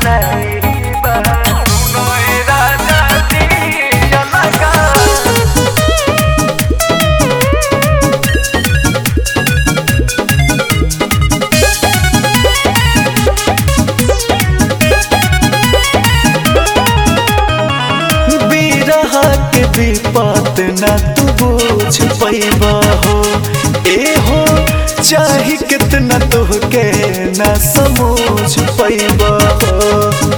बिरहा के विपत न तू बोझ पैबा हो ए हो चाही कितना तुहके न समझ पैबा हो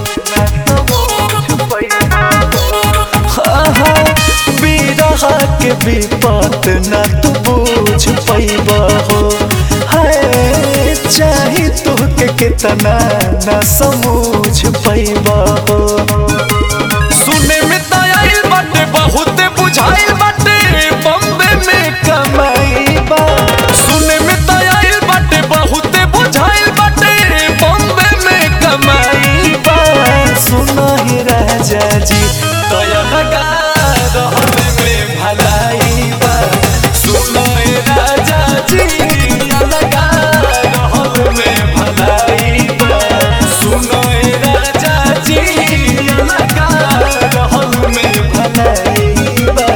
आहा, बिरहा के विपत न तू बोझ पैबा हो हाय चाही तुहके कितना न समझ पैबा हो सुने में त आइल बाटे बहुत बुझाइल बाटे बम्बे में कमाई बा सुने में त आइल बाटे बहुत बुझाइल बाटे बम्बे में कमाई बा सुनो ही राजा जी तया लगा रहने में भलाई बा सुनो ए राजा जी तया लगा रहने में भलाई बा सुनो ए राजा जी तया लगा रहने में भलाई बा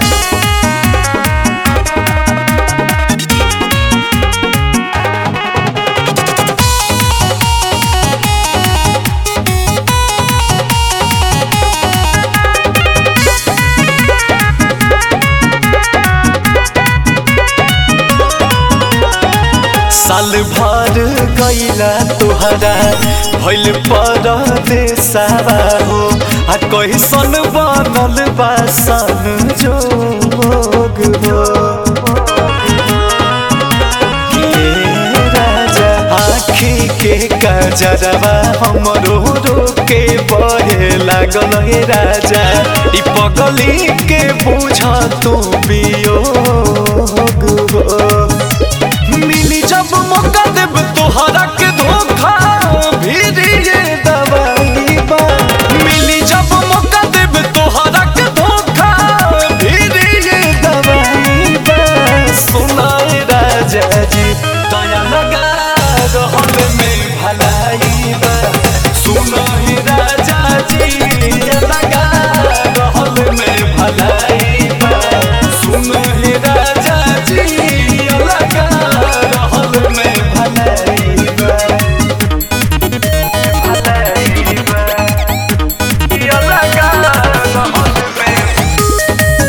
साल भर गईला तुहरा भइल परदेसावा हो आ कैसन बनल बा सन जोग हो हे राजा आँखी के कजरवा हमरो रोके बहे लागल हे राजा ई पगली के बुझ तू वियोग हो मिली जब मौका देब तोहरा के धोखा भीरी ये दवाई बा मिली जब मौका देब तोहरा के धोखा भीरी ये दवाई बा सुनाए राजा जी दया लगा रहल में भलाई बा सुनो ही राजा जी दया लगा रहल में भलाई बा सुनो ही राजा जी दया लगा रहल में भलाई बा भलाई बा दया लगा रहल में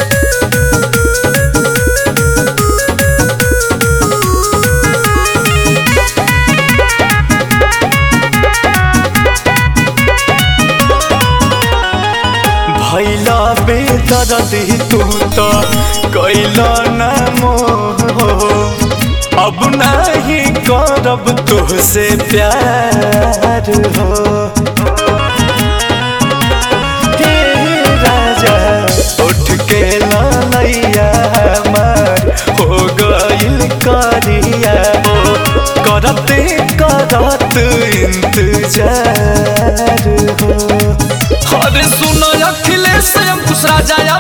भैला बेदर्दी तू तो कैला न मोह अब नहीं करब तुहसे प्यार हो हे राजा उठ के लैया हमार हो गइल करिया हो करते करत इंतजार हो अरे सुनो अखिलेश अंकुश राजा